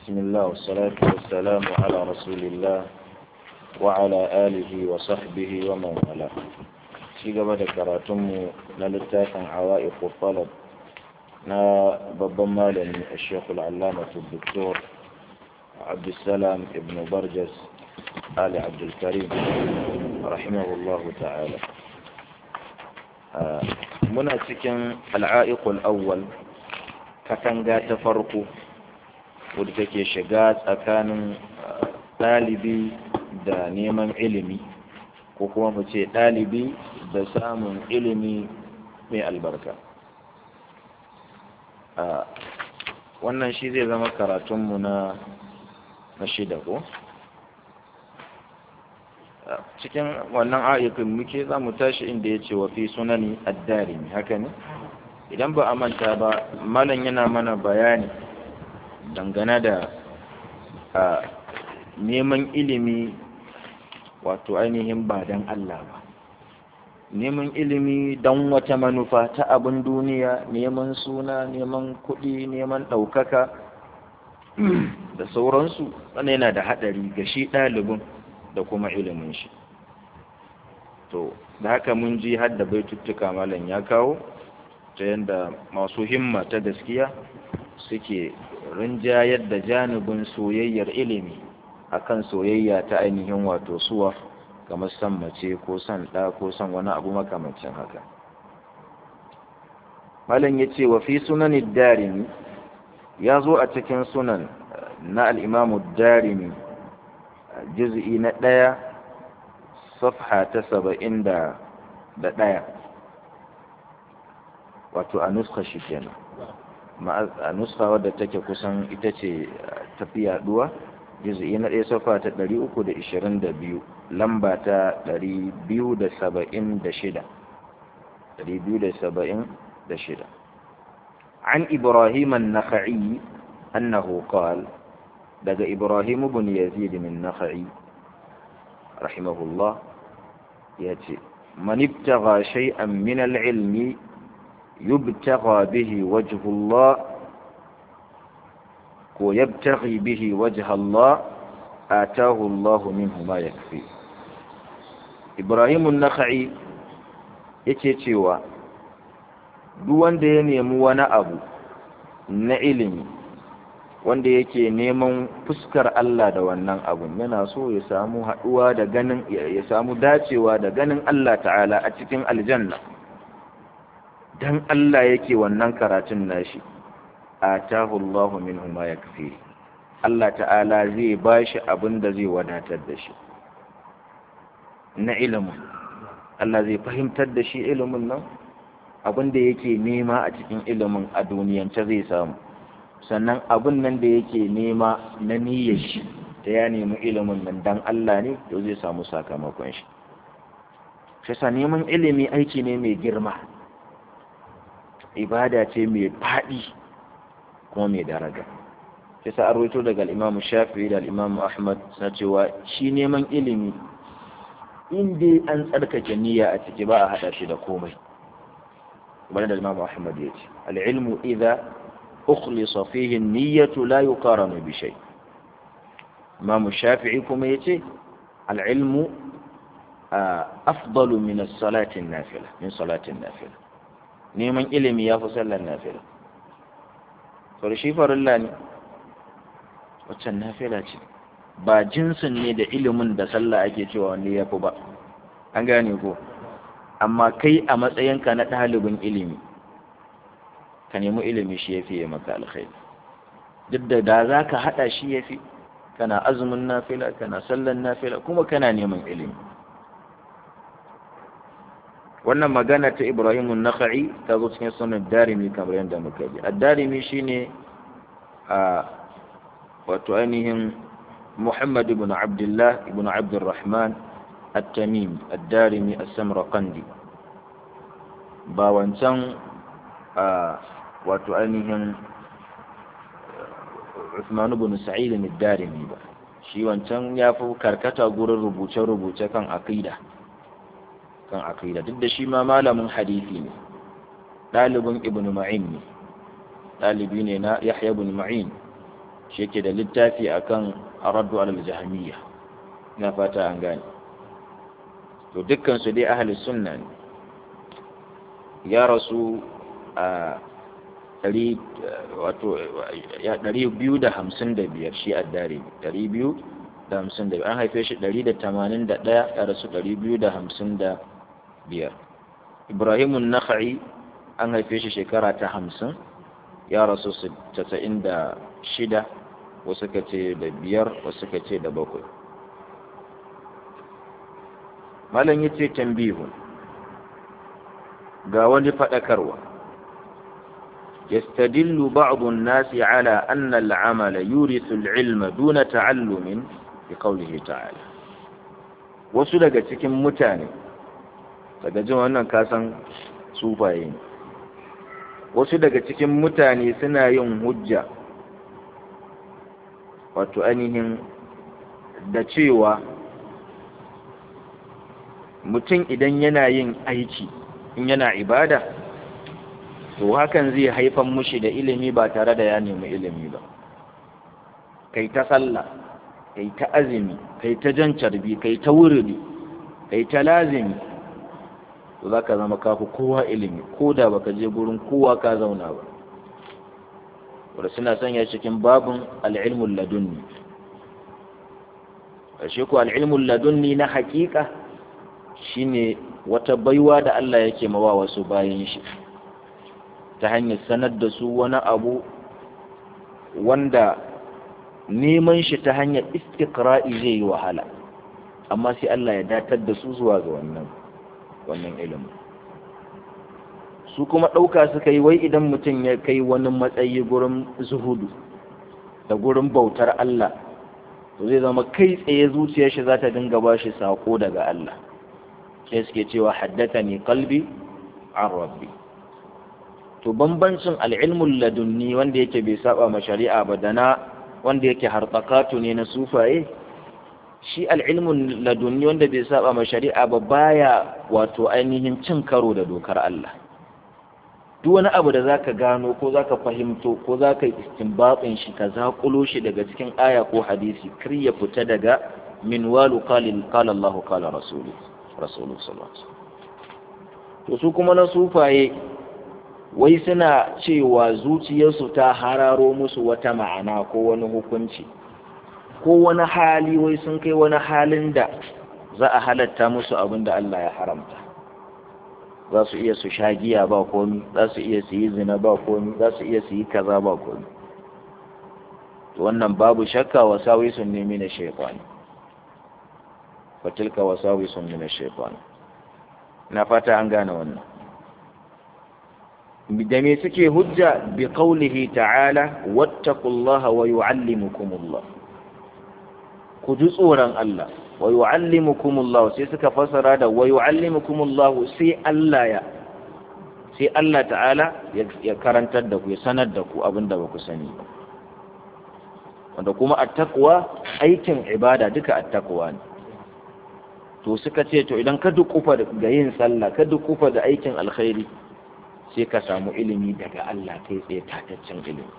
بسم الله والصلاة والسلام على رسول الله وعلى آله وصحبه ومن والاه ci gaba da karatunmu na littafin awa'iq talab na babban malami a shekul allamatu doktor abdulsalam ibn barjas ali abdulkarim rahimahullahu ta'ala muna cikin al'a'iqul awwal katanga ta farko wadda take shiga tsakanin ɗalibi da neman ilimi ko kuma mu ce ɗalibi da samun ilimi mai albarka wannan shi zai zama karatunmu na na shida ko cikin wannan ayyukan muke za mu tashi inda ya ce wa fi sunani addarimi haka ne idan ba a manta ba malam yana mana bayani dangane da neman ilimi wato ainihin ba don Allah ba neman ilimi don wata manufa ta abin duniya neman suna neman kuɗi neman ɗaukaka da sauransu wannan yana da haɗari ga shi ɗalibin da kuma ilimin shi to da haka mun ji har da baituttuka malam ya kawo ta yadda masu himma ta gaskiya suke rinjayar da janibin soyayyar ilimi akan soyayya ta ainihin wato suwa kamar san mace ko san ɗa ko san wani abu makamancin haka malam ya ce wa fi sunanin darimi ya zo a cikin sunan na al'imamu darimi juz'i na ɗaya safha ta saba'in da ɗaya wato a nuska shi kenan a nuska wadda take kusan ita ce tafi yaduwa juz'i na ɗaya safa ta ɗari uku da ishirin da biyu lamba ta ɗari biyu da saba'in da shida ɗari biyu da saba'in da shida عن إبراهيم النخعي أنه قال دقى إبراهيم بن يزيد من النخعي رحمه الله يأتي من ابتغى شيئا من العلم يبتغى به وجه الله ويبتغي به وجه الله آتاه الله منه ما يكفي إبراهيم النخعي yake cewa duk wanda ya nemi wani abu na ilimi wanda yake neman fuskar Allah da wannan abun yana so ya samu haɗuwa da ganin ya samu dacewa da ganin Allah ta'ala a cikin aljanna dan Allah yake wannan karatun nashi atahu Allahu minhu ma yakfi Allah ta'ala zai bashi abin da zai wadatar da shi na ilimin Allah zai fahimtar da shi ilimin nan abin da yake nema a cikin ilimin a duniyance zai samu sannan abin nan da yake nema na niyyar shi ta ya nemi ilimin nan dan Allah ne to zai samu sakamakon shi shi sa neman ilimi aiki ne mai girma ibada ce mai faɗi kuma mai daraja shi sa an rawaito daga al-Imam Shafi'i da al-Imam Ahmad na cewa shi neman ilimi in dai an tsarkake niyya a ciki ba a hada shi da komai kamar da Imam Ahmad ya ce al-ilmu idza ukhlisa fihi an-niyyatu la yuqaranu bi shay Imam Shafi'i kuma yace al-ilmu afdalu min as-salati an-nafila min salati an-nafila neman ilimi ya fi sallar nafila to shi farilla ne waccan nafila ce ba jinsin ne da ilimin da sallah ake cewa wanda ya fi ba an gane ko amma kai a matsayinka na ɗalibin ilimi ka nemi ilimi shi ya fiye maka alkhairi duk da da za ka haɗa shi ya fi kana azumin nafila kana sallan nafila kuma kana neman ilimi wannan magana ta ibrahim naka'i ta zo cikin sunan darimi kamar yadda muka ji ad-darimi shine a wato ainihin محمد بن عبد الله بن عبد الرحمن التميمي الدارمي السمرقندي باوانسان wato ainihin Uthman ibn Sa'id al-Darimi ba shi wancan ya fi karkata gurin rubuce-rubuce kan aqida kan aqida duk da shi ma malamin hadisi ne ɗalibin ibn Ma'in ne ɗalibi ne na Yahya ibn Ma'in shi yake da littafi akan araddu alal jahmiyya ina fata an gane to dukkan su dai ahli sunna ne ya rasu a ɗari wato ya ɗari biyu da hamsin da biyar shi addare ɗari biyu da hamsin da biyar an haife shi ɗari da tamanin da ɗaya ya rasu ɗari biyu da hamsin da biyar ibrahimun nakha'i an haife shi shekara ta hamsin ya rasu casa'in da shida wasu ka ce da biyar wasu ka ce da bakwai malam ya ce tambihun ga wani faɗakarwa يستدل بعض الناس على أن العمل يورث العلم دون تعلم بقوله تعالى wasu daga cikin mutane daga jin wannan kasan sufaye ne wasu daga cikin mutane suna yin hujja wato ainihin da cewa mutum idan yana yin aiki in yana ibada to hakan zai haifan mushi da ilimi ba tare da ya nemi ilimi ba kai ta sallah kai ta azumi kai ta jan carbi kai ta wuridi kai ta lazimi to za ka zama kafi kowa ilimi ko da baka je gurin kowa ka zauna ba wadda suna sanya cikin babin al'ilmun ladunni ƙarshe ku al'ilmun ladunni na haƙiƙa shine wata baiwa da Allah yake mawa wasu bayan shi ta hanyar sanar da su wani abu wanda neman shi ta hanyar istikra'i zai yi wahala amma sai Allah ya datar da su zuwa ga wannan wannan ilimin su kuma ɗauka suka yi wai idan mutum ya kai wani matsayi gurin zuhudu da gurin bautar Allah to zai zama kai tsaye zuciyar shi za ta dinga ba shi saƙo daga Allah sai suke cewa haddata ne kalbi an rabbi to bambancin al'ilmul ladunni wanda yake bai saba ma shari'a ba da na wanda yake hartsakatu ne na sufaye shi al'ilmun ladunni wanda bai saba ma shari'a ba baya wato ainihin cin karo da dokar Allah duk wani abu da zaka gano ko zaka fahimto ko zaka yi istinbatin shi ka zakulo shi daga cikin aya ko hadisi kar ya fita daga min walu qalil qala Allah qala rasulu rasulu sallallahu alaihi to su kuma na sufaye wai suna cewa zuciyarsu ta hararo musu wata ma'ana ko wani hukunci ko wani hali wai sun kai wani halin da za a halatta musu abin da Allah ya haramta za su iya su sha giya ba komi za su iya su yi zina ba komi za su iya su yi kaza ba komi wannan babu shakka wasawi sun nemi na shaifani fatilka wasawi sun nemi na shaifani na fata an gane wannan da me suke hujja bi qaulihi ta'ala wattaqullaha wa yu'allimukumullah ku ji tsoron Allah wa yu'allimukumullah sai suka fasara da wa yu'allimukumullah sai Allah ya sai Allah ta'ala ya karantar da ku ya sanar da ku abinda ba ku sani ba wanda kuma attaqwa aikin ibada duka attaqwa ne to suka ce to idan ka dukufa ga yin sallah ka dukufa da aikin alkhairi sai ka samu ilimi daga Allah kai tsaye tataccen ilimi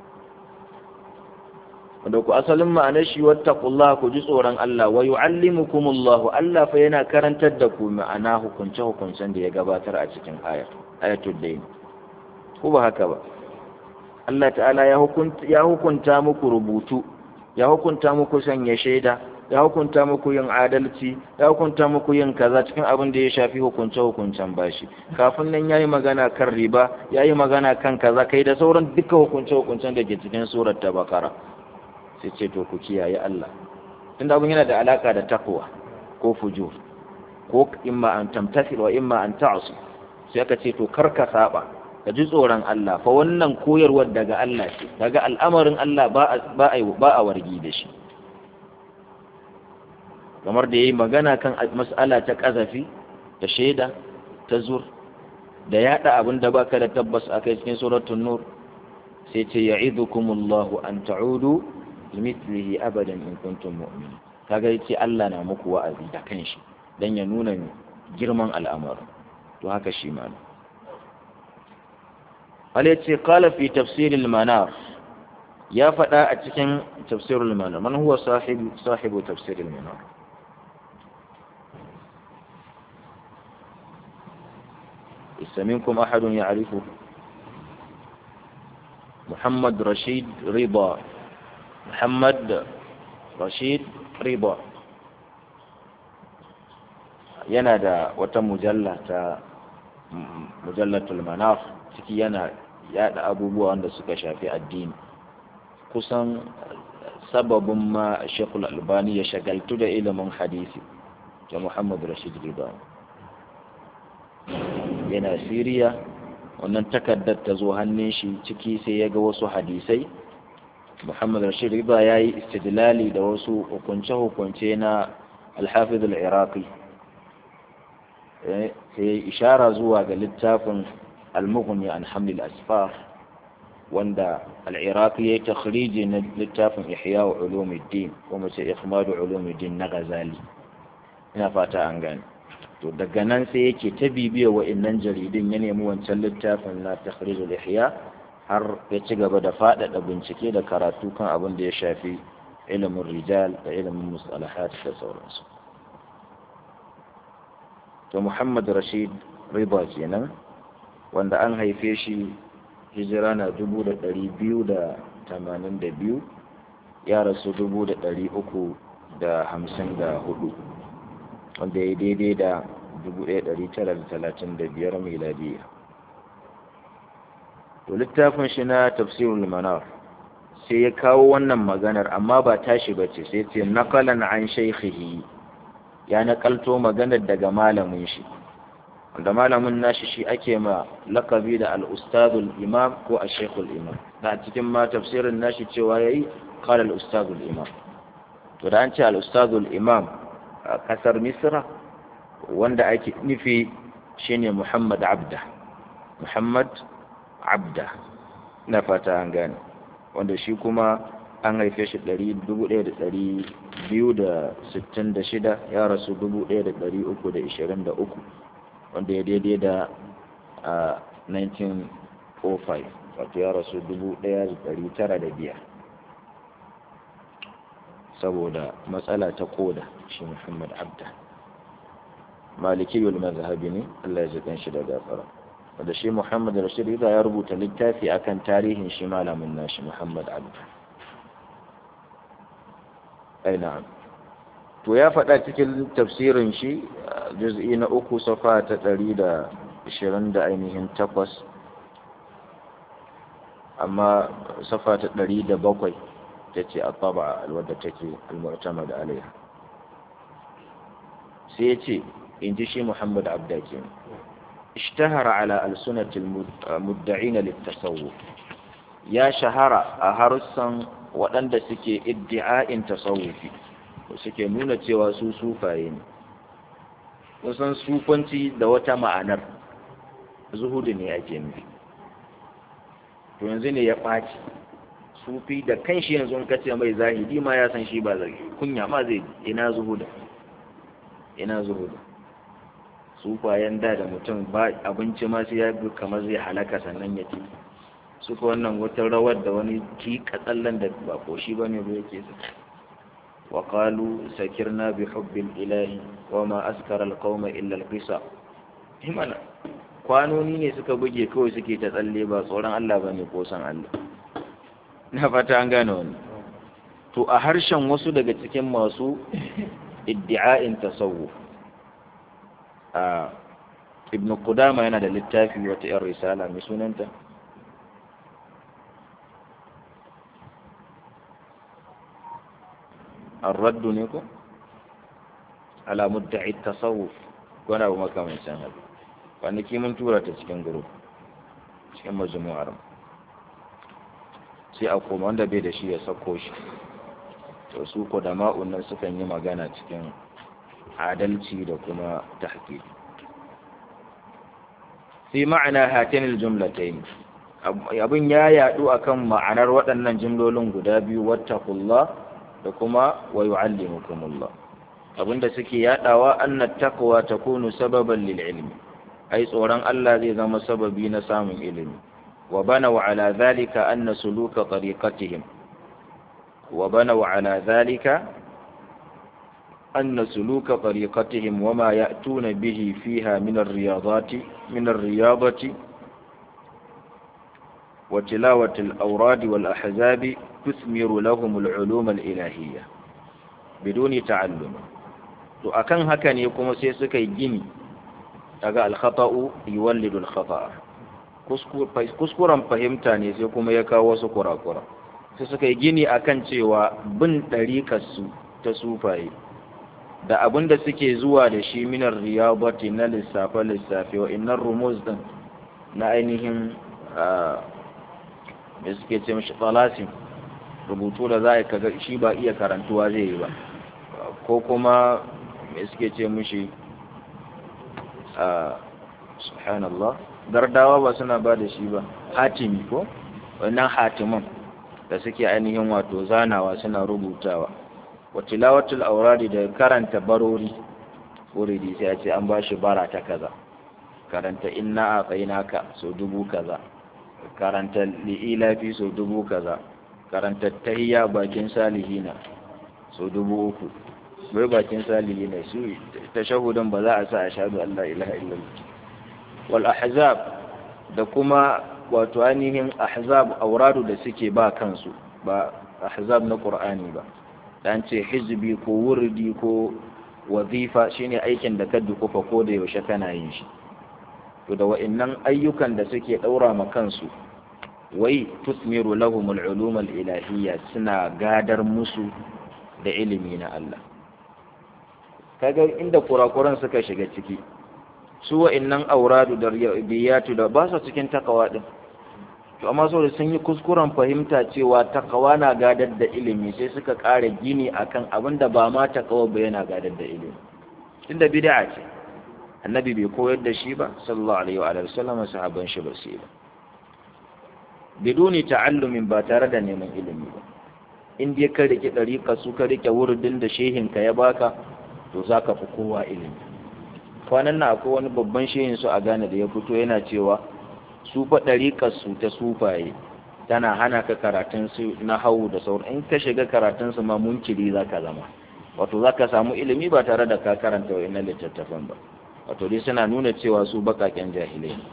wanda ku asalin ma'anar shi wattaqullaha ku ji tsoron Allah wa yu'allimukumullahu Allah fa yana karantar da ku ma'ana hukunce hukuncen da ya gabatar a cikin aya ayatul dayn ko ba haka ba Allah ta'ala ya hukunta ya hukunta muku rubutu ya hukunta muku sanya shaida ya hukunta muku yin adalci ya hukunta muku yin kaza cikin abin da ya shafi hukunce hukuncen bashi kafin nan yayi magana kan riba yayi magana kan kaza kai da sauran duka hukunce hukuncen da ke cikin surar ta bakara sai ce to ku kiyaye Allah tunda abin yana da alaka da takwa ko fujur ko imma an tamtasil wa imma an ta'su sai aka ce to kar ka saba ka ji tsoron Allah fa wannan koyarwar daga Allah ce daga al'amarin Allah ba ba ba a wargi da shi kamar da yayi magana kan mas'ala ta kazafi da shaida ta zur da yada abin da baka da tabbas akai cikin suratul nur sai ce ya'idukumullahu an ta'udu limithlihi abadan in kuntum mu'minin kaga yace Allah na muku wa'azi da kanshi dan ya nuna girman al'amarin to haka shi ma Allah yace qala fi tafsir al-manar ya faɗa a cikin tafsirul manar man huwa sahibu sahibu tafsirul manar منكم أحد يعرفه محمد رشيد رضا محمد رشيد رضا yana da wata mujalla ta mujallatul manaf ciki yana yada abubuwa wanda suka shafi addini kusan sababin ma shekul albani ya shagaltu da ilimin hadisi ga muhammad rashid rida yana siriya wannan takardar ta zo hannun shi ciki sai ya ga wasu hadisai muhammad rashid rida ya yi istidlali da wasu hukunce-hukunce na alhafiz al-iraqi sai ya ishara zuwa ga littafin al-mughni an hamlil asfar wanda al-iraqi ya yi takhriji na littafin ihya wa ulumuddin kuma ce ikhmadu ulumuddin na ghazali ina fata an gane to daga nan sai yake ta bibiya wa'annan jaridun ya nemi wancan littafin na takhrijul ihya har ya ci gaba da faɗaɗa bincike da karatu kan abin da ya shafi ilimin rijal da ilimin musalahat da sauransu to muhammad rashid riba kenan wanda an haife shi hijira na dubu da ɗari biyu da tamanin da biyu ya rasu dubu da ɗari uku da hamsin da hudu wanda ya daidai da 1935 miladiya to littafin shi na tafsirul manar sai ya kawo wannan maganar amma ba tashi ba ce sai ce nakalan an shaikhihi ya nakalto maganar daga malamin shi wanda malamin nashi shi ake ma lakabi da al-ustadul imam ko a shaikhul imam da cikin ma tafsirin nashi cewa yayi qala al-ustadul imam to da an ce al-ustadul imam a kasar misra wanda ake nufi shine Muhammad Abda Muhammad Abda na fata an gane wanda shi kuma an haife shi 1266 ya rasu 1323 wanda ya daidai da a 1905 wato ya rasu 1905 saboda matsala ta koda shi Muhammad Abda malikiyul mazhabi ne Allah ya ji shi da gafara wanda shi Muhammad Rashid Rida ya rubuta littafi akan tarihin shi malamin nashi Muhammad Abda ai na'am to ya faɗa cikin tafsirin shi juz'i na uku safa ta ɗari da ishirin da ainihin takwas amma safa ta ɗari da bakwai ta ce a taba wadda take al-mu'tamad alaiha sai ya ce in ji shi Muhammad Abdaki ishtahara ala alsunatil mudda'ina littasawuf ya shahara a harsan waɗanda suke iddi'a'in tasawufi suke nuna cewa su sufaye ne kusan sufanci da wata ma'anar zuhudu ne ake nufi to yanzu ne ya ɓaci sufi da kanshi yanzu in kace mai zahidi ma ya san shi ba zai kunya ma zai ina zuhuda ina zuhuda sufayen da da mutum ba abinci ma sai ya bi kamar zai halaka sannan ya ci suka wannan wata rawar da wani ki katsallan da ba ko shi bane ba yake su wa qalu sakirna bi hubbil ilahi wa ma askara alqawma illa alqisa himana kwanoni ne suka buge kawai suke ta tsalle ba tsoron Allah bane ko san Allah na fata an gane wannan to a harshen wasu daga cikin masu iddi'a'in tasawuf a ibn Qudama yana da littafi wata 'yan risala mai sunanta الرد نيكو على مدعي التصوف وانا ابو مكة من سنة kwanaki mun tura ta cikin guru cikin majmu'ar sai a koma wanda bai da shi ya sako shi to su ko da ma'un nan sukan yi magana cikin adalci da kuma tahqiq fi ma'ana hatin aljumlatayn abin ya yadu akan ma'anar waɗannan jumlolin guda biyu wattaqullah da kuma wa yu'allimukumullah abinda suke yadawa anna taqwa takunu sababan lil ilmi ai tsoron Allah zai zama sababi na samun ilimi wa bana wa ala zalika anna suluka tariqatihim وبنوا على ذلك أن سلوك طريقتهم وما يأتون به فيها من الرياضات من الرياضة وتلاوة الأوراد والأحزاب تثمر لهم العلوم الإلهية بدون تعلم to akan haka ne kuma sai suka yi gini daga alkhata'u yuwallidu alkhata'a kuskuren fahimta ne sai kuma ya kawo wasu kurakura sai suka yi gini akan cewa bin ɗariƙarsu ta sufaye da abin da suke zuwa da shi minar riyabati na lissafe-lissafe wa innan rumuz din na ainihin da suke ce mashi tsalasin rubutu da za a kaga shi ba iya karantuwa zai yi ba ko kuma mai suke ce mashi subhanallah gardawa ba suna ba da shi ba hatimi ko wannan hatiman da suke ainihin wato zanawa suna rubutawa wa tilawatul auradi da karanta barori uridi sai a ce an bashi bara ta kaza karanta inna a tsainaka so dubu kaza karanta li'ilafi so dubu kaza karanta tahiyya bakin salihina so dubu uku bai bakin salihina su tashahudan ba za a sa ashhadu an la ilaha illallah wal ahzab da kuma wato ainihin ahzab auradu da suke ba kansu ba ahzab na qur'ani ba dan ce hizbi ko wurdi ko wazifa shine aikin da ka dukufa ko da yaushe kana yin shi to da wa'annan ayyukan da suke daura ma kansu wai tusmiru lahum al-ulum al-ilahiyya suna gadar musu da ilimi na Allah kaga inda kurakuran suka shiga ciki su wa'annan auradu da biyatu da ba su cikin takawa din to amma saboda sun yi kuskuren fahimta cewa takawa na gadar da ilimi sai suka ƙara gini akan abin da ba ma takawa ba yana gadar da ilimi tunda bid'a ce annabi bai koyar da shi ba sallallahu alaihi wa sallam sahabban shi ba sai ba biduni ta'allumin ba tare da neman ilimi ba in dai ka rike dariƙa su ka rike wurdin da shehin ka ya baka to zaka fi kowa ilimi kwanan nan akwai wani babban shehin su a Ghana da ya fito yana cewa su fa su ta sufaye tana hana ka karatun su na hau da sauran in ka shiga karatun su ma munkiri za ka zama wato za ka samu ilimi ba tare da ka karanta wa ina littattafan ba wato dai suna nuna cewa su bakaken jahilai ne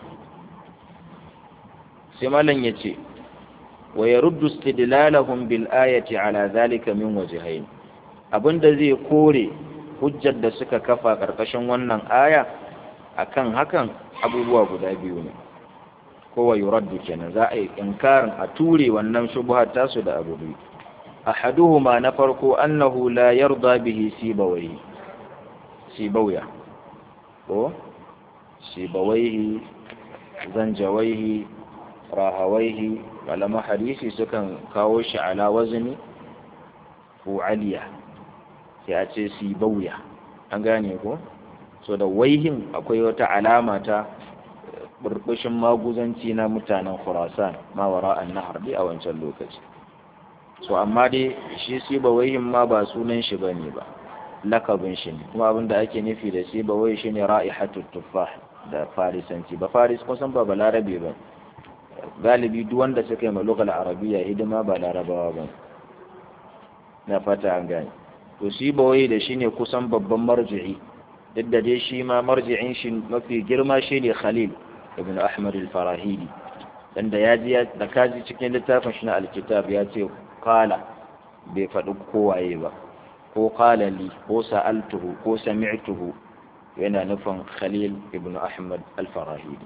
sai malam ya ce wa ya ruddu istidlalahum bil ayati ala zalika min wajhayn abinda zai kore hujjar da suka kafa karkashin wannan aya akan hakan abubuwa guda biyu ne kowa yuraddu kenan za a yi inkarin a ture wannan shubhar tasu da abu biyu ahaduhuma na farko annahu la yarda bihi sibawai sibawya ko sibawaihi zanjawaihi rahawaihi malama hadisi sukan kawo shi ala wazni fu'aliya sai a ce sibawya an gane ko so da waihin akwai wata alama ta burbushin maguzanci na mutanen khurasan ma wara annahar dai a wancan lokaci so amma dai shi sibawaihin ma ba sunan shi bane ba lakabin shi ne kuma abinda ake nufi da sibawai shine ra'ihatut tuffah da farisanci ba faris kusan ba balarabe ba galibi duk wanda suka yi malugal arabiya hidima ba larabawa ba na fata an gane to sibawai da shine kusan babban marji'i duk da dai shi ma marji'in shi mafi girma shine khalil ibn ahmad al-farahidi dan da yaji da kaji cikin littafin shi na alkitab ya ce qala bai faɗi kowaye ba ko qala li ko sa'altuhu ko sami'tuhu yana nufin khalil ibn ahmad al-farahidi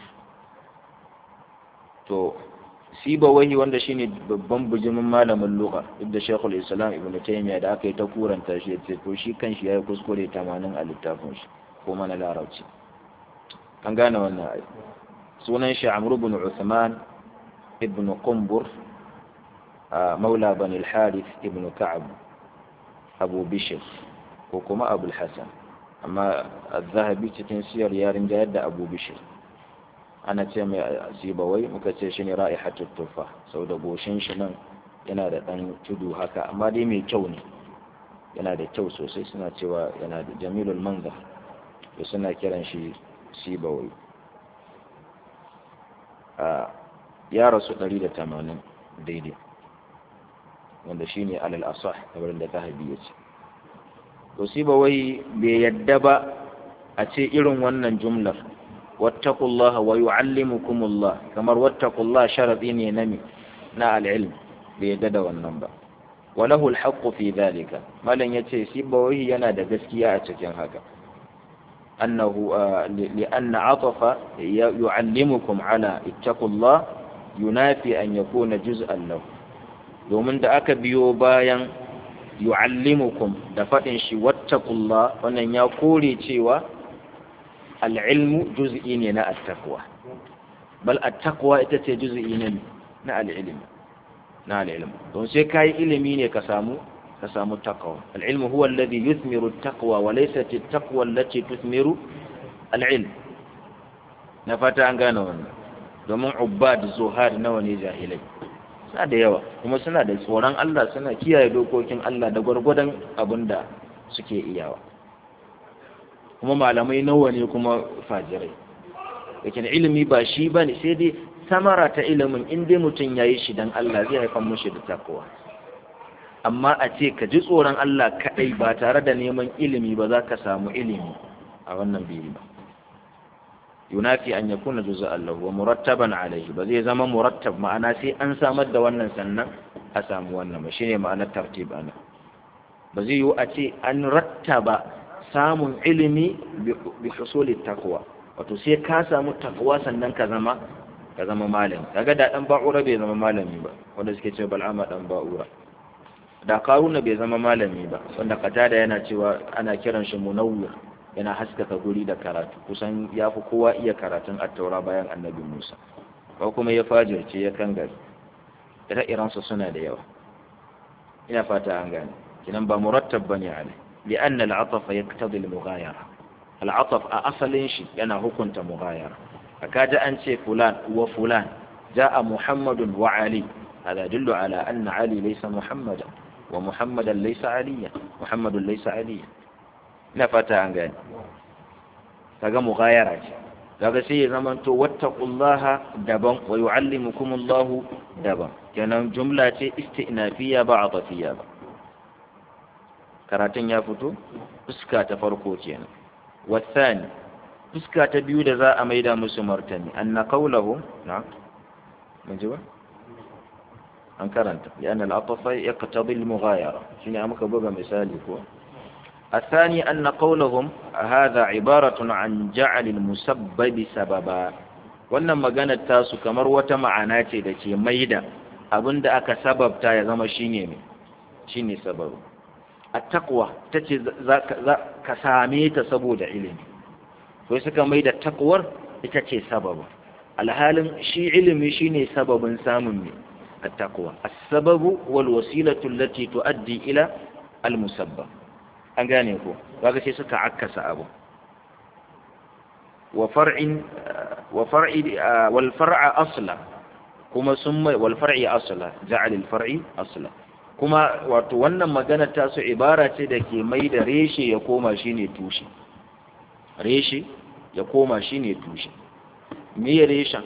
to siba wahi wanda shine babban bujimin malamin lugha ibda shaykhul islam ibn taymiya da aka yi ta kuranta shi yace to shi kanshi yayi kuskure 80 a littafin shi ko mana larabci an gane wannan ai sunan shi amr ibn uthman ibn qumbur maula bani al-harith ibn ka'ab abu bishr ko kuma abu al-hasan amma az-zahabi cikin siyar yarin da yadda abu bishr ana ce mai sibawai muka ce shi ne ra'ihatul tufa sau da goshin shi nan yana da ɗan tudu haka amma dai mai kyau ne yana da kyau sosai suna cewa yana da jamilul manza da suna kiran shi sibawai a ya rasu 180 daidai wanda shine alal asah kamar da zahabi ya ce to sai ba wai bai yadda ba a ce irin wannan jumlar wattaqullaha wa yu'allimukumullah kamar wattaqullaha sharadi ne na mi na al-ilm bai yadda da wannan ba walahu al-haqqu fi dhalika malan yace shi ba wai yana da gaskiya a cikin haka annahu li anna atafa yu'allimukum ala ittaqullah yunafi an yakuna juz'an lahu domin da aka biyo bayan yu'allimukum da faɗin shi wattaqullah wannan ya kore cewa al'ilmu juz'i ne na attaqwa bal attaqwa ita ce juz'i ne na al'ilm na al'ilm don sai kai ilimi ne ka samu ka samu taqwa al'ilmu huwa alladhi yuthmiru at-taqwa wa laysat at-taqwa allati tuthmiru al'ilm na fata an gane wannan domin ubbad zuhad nawa ne jahilai suna da yawa kuma suna da tsoron Allah suna kiyaye dokokin Allah da gwargwadon abin da suke iyawa kuma malamai nawa ne kuma fajirai lakin ilimi ba shi ba ne sai dai samara ta ilimin in dai mutum ya yi shi don Allah zai haifar mushi da takowa amma a ce ka ji tsoron Allah kaɗai ba tare da neman ilimi ba za ka samu ilimi a wannan biyu ba yunafi an yakuna juz'an lahu wa murattaban alayhi ba zai zama murattab ma'ana sai an samar da wannan sannan a samu wannan ba shine ma'anar tartib ana ba zai yiwu a ce an rattaba samun ilimi bi husuli taqwa wato sai ka samu taqwa sannan ka zama ka zama malami kaga da dan ba'ura bai zama malami ba wanda suke cewa bal'ama dan ba'ura da karuna bai zama malami ba wanda qatada yana cewa ana kiran shi munawwir yana haskaka guri da karatu kusan ya fi kowa iya karatun attaura bayan annabi musa ko kuma ya fajirce ya kan gari ire-irensu suna da yawa ina fata an gane kinan ba murattab bane alai li'an al'ataf yaqtadi al-mughayara al'ataf a asalin shi yana hukunta mughayara akaja an ce fulan wa fulan ja'a muhammadun wa ali hada yadullu ala anna ali laysa muhammadan wa muhammadan laysa aliyan muhammadun laysa aliyan ina fata an gani kaga mughayara ce kaga sai ya zama to wattaqullaha daban wa yuallimukumullahu daban kenan jumla ce istinafiya ba atafiya ba karatun ya fito fuska ta farko kenan wasani fuska ta biyu da za a maida musu martani anna qawluhu na mun ji ba an karanta ya anna al-atafa yaqtadi al-mughayara shine muka buga misali ko الثاني أن قولهم هذا عبارة عن جعل المسبب سببا wannan maganar tasu kamar wata ma'ana ce da ke maida abin da aka sababta ya zama shine ne shine sababu at-taqwa tace za ka same ta saboda ilimi to suka maida taqwar ita ce sababu alhalin shi ilimi shine sababin samun ne at-taqwa as-sababu wal wasilatu allati tuaddi ila al-musabbab an gane ko kaga sai suka akkasa abu wa far'in wa far'i wal far'a asla kuma summa wal far'i asla ja'al al far'i asla kuma wato wannan magana ta su ibara ce da ke mai da reshe ya koma shine tushe reshe ya koma shine tushe me ya reshen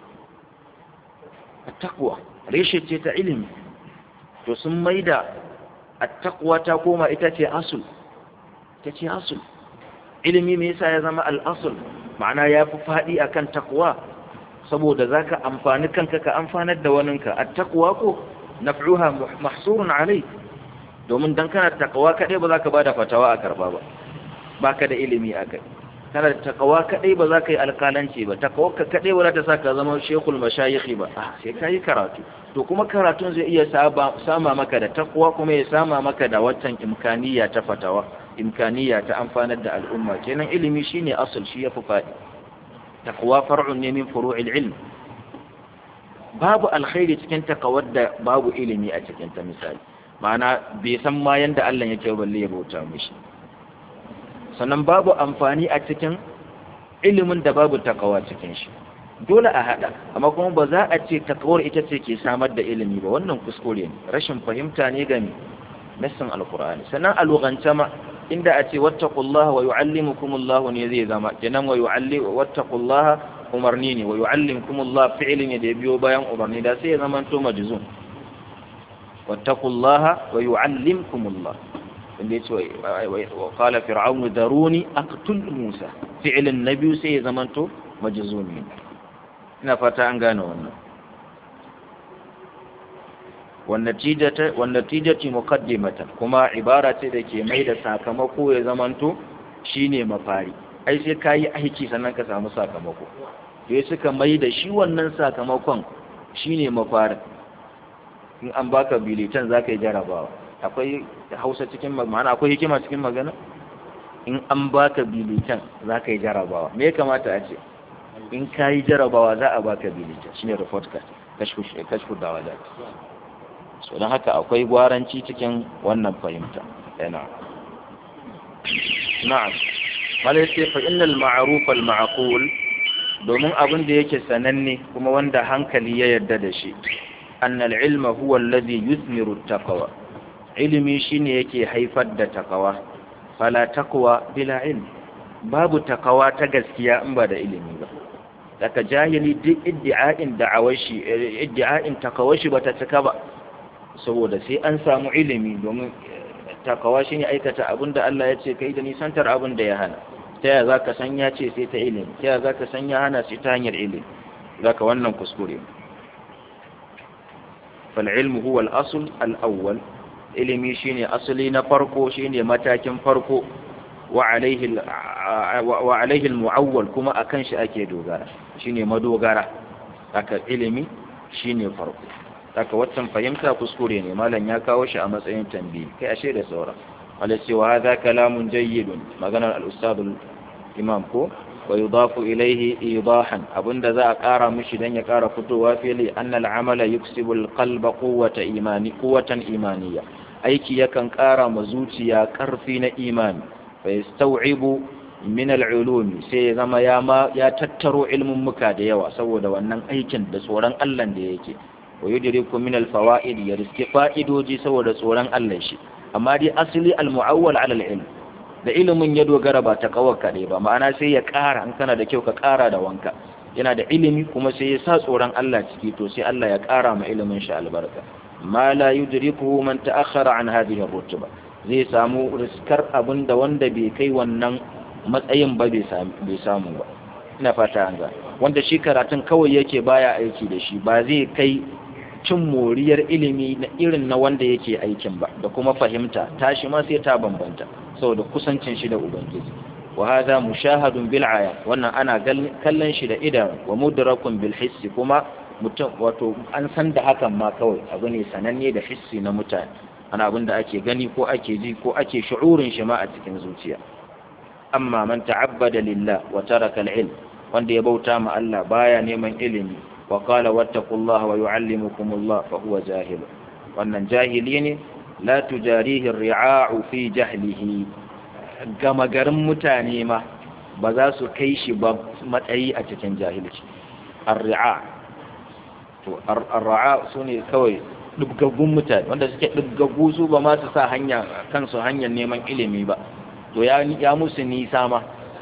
at-taqwa reshe ce ta ilimi to sun maida at-taqwa ta koma ita ce asul ta ce asul ilimi me yasa ya zama al-asul ma'ana ya fi faɗi akan taqwa saboda zaka amfani kanka ka amfanar da waninka at-taqwa ko naf'uha mahsurun alai domin dan kana taqwa kadai ba zaka bada fatawa a karba ba baka da ilimi akai kana da taqwa kadai ba zaka yi alƙalanci ba taqwa kadai ba za ta saka zama shekul mashayikhi ba ah sai kai karatu to kuma karatun zai iya sama maka da taqwa kuma ya sama maka da watan imkaniya ta fatawa imkaniya ta amfanar da al'umma kenan ilimi shine asal shi yafi fadi taqwa far'un ne min furu'il ilm babu alkhairi cikin takawar da babu ilimi a cikin ta misali ma'ana bai san ma yanda Allah yake balle ya bauta mishi sannan babu amfani a cikin ilimin da babu takawa cikin shi dole a hada amma kuma ba za a ce takawar ita ce ke samar da ilimi ba wannan kuskure ne rashin fahimta ne game nassin alqur'ani sannan a lugance ma inda a ce wattaqullaha wa yu'allimukumullahu ne zai zama kenan wa yu'alli wattaqullaha umarni ne wa yu'allimukumullahu fi'li ne da ya biyo bayan umarni da sai ya zama to majzum wattaqullaha wa yu'allimkumullah inda yace wa qala fir'aun daruni aqtul musa fi'lin nabiy sai ya zamanto majzumi ina fata an gane wannan wannatijati muqaddimatan kuma ibara ce da ke mai da sakamako ya zamanto shine mafari ai sai kayi aiki sannan ka samu sakamako sai suka mai da shi wannan sakamakon shine mafarin in an baka bilitan zaka yi jarabawa akwai hausa cikin ma'ana akwai hikima cikin magana in an baka bilitan zaka yi jarabawa me ya kamata a ce in kayi jarabawa za a baka bilitan shine report card kashfu kashfu dawalat so don haka akwai gwaranci cikin wannan fahimta yana na'am malai sai fa innal ma'ruf al ma'qul domin abin da yake sananne kuma wanda hankali ya yarda da shi annal ilma huwa alladhi yuthmiru taqwa ilimi shine yake haifar da takawa fala taqwa bila ilm babu takawa ta gaskiya in ba da ilimi ba daga jahili duk iddi'a'in da'awashi iddi'a'in takawashi bata cika ba saboda sai an samu ilimi domin takawa shi ne aikata abin da Allah ya ce kai da nisantar abin da ya hana ta yaya za ka san ya ce sai ta ilimi ta yaya za ka san ya hana sai ta hanyar ilimi za ka wannan kuskure fal'ilmu huwa al'asul al'awwal ilimi shi ne asali na farko shi ne matakin farko wa alaihi mu'awwal kuma a kan shi ake dogara shi ne madogara aka ilimi shi ne farko haka waccan fahimta kuskure ne malam ya kawo shi a matsayin tambayi kai ashe da saura wala cewa hadha kalamun jayyidun maganar al-ustad imam ko wa yudafu ilayhi idahan abinda za a kara mishi dan ya kara fitowa fili anna al-amala yuksibu al-qalba quwwata imani quwwatan imaniya aiki yakan kara ma zuciya karfi na imani fa yastaw'ibu min al-ulum sai ya zama ya ma ya tattaro ilmin muka da yawa saboda wannan aikin da tsoron Allah da yake wa yudriku min al-fawaid ya riski fa'idoji saboda tsoron Allah shi amma dai asali al-mu'awwal 'ala al-ilm da ilimin ya dogara ba ta kawar kaɗai ba ma'ana sai ya ƙara in kana da kyau ka ƙara da wanka yana da ilimi kuma sai ya sa tsoron Allah ciki to sai Allah ya ƙara ma ilimin shi albarka ma la yudrikuhu man ta'akhkhara an hadhihi ar-rutba zai samu riskar abin da wanda bai kai wannan matsayin ba bai samu ba ina fata an ga wanda shi karatun kawai yake baya aiki da shi ba zai kai cin moriyar ilimi na irin na wanda yake aikin ba da kuma fahimta tashi ma sai ta bambanta saboda kusancin shi da ubangiji wa hadha mushahadun bil aya wannan ana kallon shi da idan wa mudrakun bil hissi kuma mutum wato an san da hakan ma kawai abu ne sananne da hissi na mutane ana abin da ake gani ko ake ji ko ake shu'urin shi ma a cikin zuciya amma man ta'abbada lillah wa taraka al-ilm wanda ya bauta ma Allah baya neman ilimi wa qala wattaqullaha wa yu'allimukumullah fa huwa jahil wannan jahili ne la tujarihi ar-ri'a'u fi jahlihi gama garin mutane ma ba za su kai shi ba matsayi a cikin jahilci ar-ri'a to ar-ra'a sune kawai dubgaggun mutane wanda suke dubgaggu su ba ma su sa hanya kansu hanyar neman ilimi ba to ya ya musu nisa ma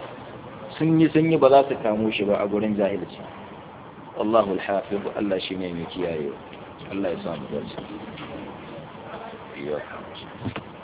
sun yi sun yi ba za su kamo shi ba a gurin jahilci Allahu al-hafiz Allah shine mai kiyaye Allah ya samu dace